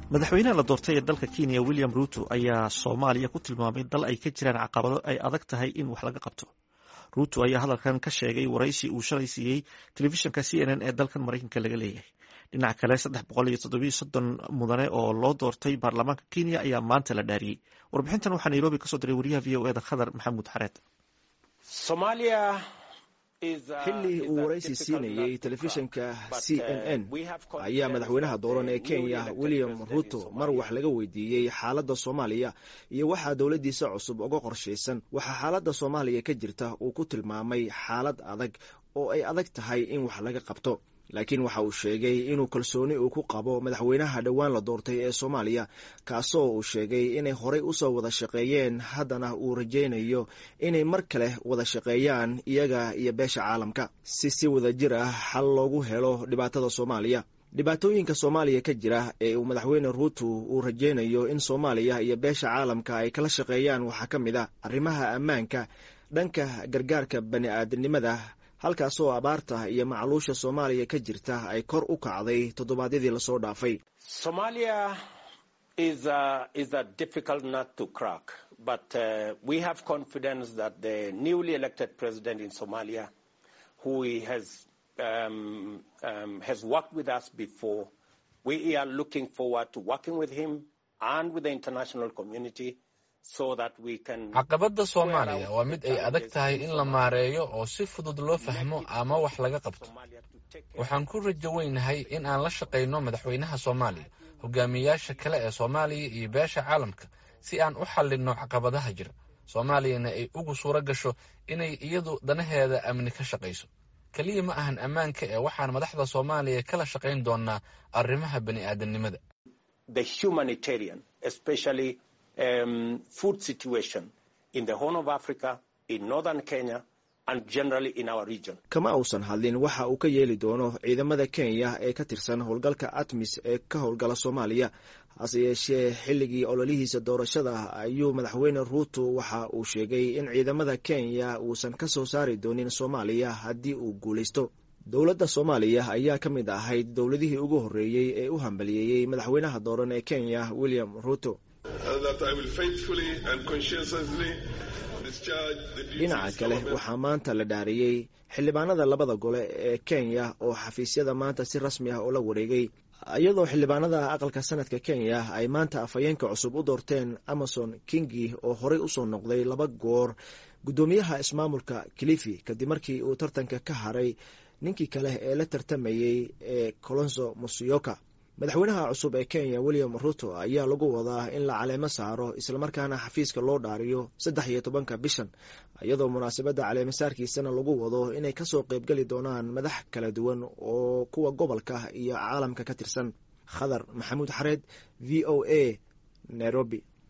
madaxweynaha la doortay ee dalka kenya william ruto ayaa soomaaliya ku tilmaamay dal ay ka jiraan caqabado ay adag tahay in wax laga qabto ruto ayaa hadalkan ka sheegay waraysi uu shalay siiyey telefishinka c n n ee dalkan maraykanka laga leeyahay dhinaca kale saddex boqol iyo toddobiyo soddon mudane oo loo doortay baarlamaanka kenya ayaa maanta la dhaariyey warbixintan waxaa nairobi kasoo diray wariyaha v o eda khadar maxamuud xareed xilli uu waraysi siinayey telefishinka c n n ayaa madaxweynaha dooran ee kenya william ruto mar wax laga weydiiyey xaaladda soomaaliya iyo waxaa dowladdiisa cusub uga qorshaysan waxaa xaaladda soomaaliya ka jirta uu ku tilmaamay xaalad adag oo ay adag tahay in wax laga qabto laakiin waxa uu sheegay inuu kalsooni uu ku qabo madaxweynaha dhowaan la doortay ee soomaaliya kaasoo uu sheegay inay horey usoo wada shaqeeyeen haddana uu rajaynayo inay mar kale wada shaqeeyaan iyaga iyo beesha caalamka si si wada jir ah xal loogu helo dhibaatada soomaaliya dhibaatooyinka soomaaliya ka jira ee uu madaxweyne ruuto uu rajaynayo in soomaaliya iyo beesha caalamka ay kala shaqeeyaan waxaa ka mid a arrimaha ammaanka dhanka gargaarka bani aadamnimada halkaasoo abaarta iyo macluusha soomaaliya ka jirta ay kor u kacday toddobaadyadii lasoo dhaafay caqabadda soomaaliya waa mid ay adag tahay in la maareeyo oo si fudud loo fahmo ama wax laga qabto waxaan ku rajo weynahay in aan la shaqayno madaxweynaha soomaaliya hogaamiyayaasha kale ee soomaaliya iyo beesha caalamka si aan u xallinno caqabadaha jira soomaaliyana ay ugu suuro gasho inay iyadu danaheeda amni ka shaqayso keliya ma ahan ammaanka ee waxaan madaxda soomaaliya kala shaqayn doonaa arrimaha bani aadamnimada Um, food situation in the Horn of Africa, in northern Kenya, and generally in our region. kama uusan hadlin waxa uu ka yeeli doono ciidamada kenya ee ka tirsan howlgalka atmis ee ka howlgala soomaaliya hase yeeshee xilligii ololihiisa doorashada ayuu madaxweyne ruuto waxa uu sheegay in ciidamada kenya uusan ka soo saari doonin soomaaliya haddii uu guulaysto dowladda soomaaliya ayaa ka mid ahayd dowladihii ugu horreeyey ee u hambaliyeeyey madaxweynaha dooran ee kenya william ruuto dhinaca kale waxaa maanta la dhaariyey xildhibaanada labada gole ee kenya oo xafiisyada maanta si rasmi ah oo la wareegay iyadoo xildhibaanada aqalka sanadka kenya ay maanta afhayeenka cusub u doorteen amason kingi oo horey usoo noqday laba goor guddoomiyaha ismaamulka kilifi kadib markii uu tartanka ka haray ninkii kale ee la tartamayey ee colonso musioka madaxweynaha cusub ee kenya william ruto ayaa lagu wadaa in la caleemo saaro islamarkaana xafiiska loo dhaariyo saddex iyo tobanka bishan iyadoo munaasabadda caleemasaarkiisana lagu wado inay kasoo qeybgeli doonaan madax kala duwan oo kuwa gobolka iyo caalamka ka tirsan khadar maxamuud xareed v o a nairobi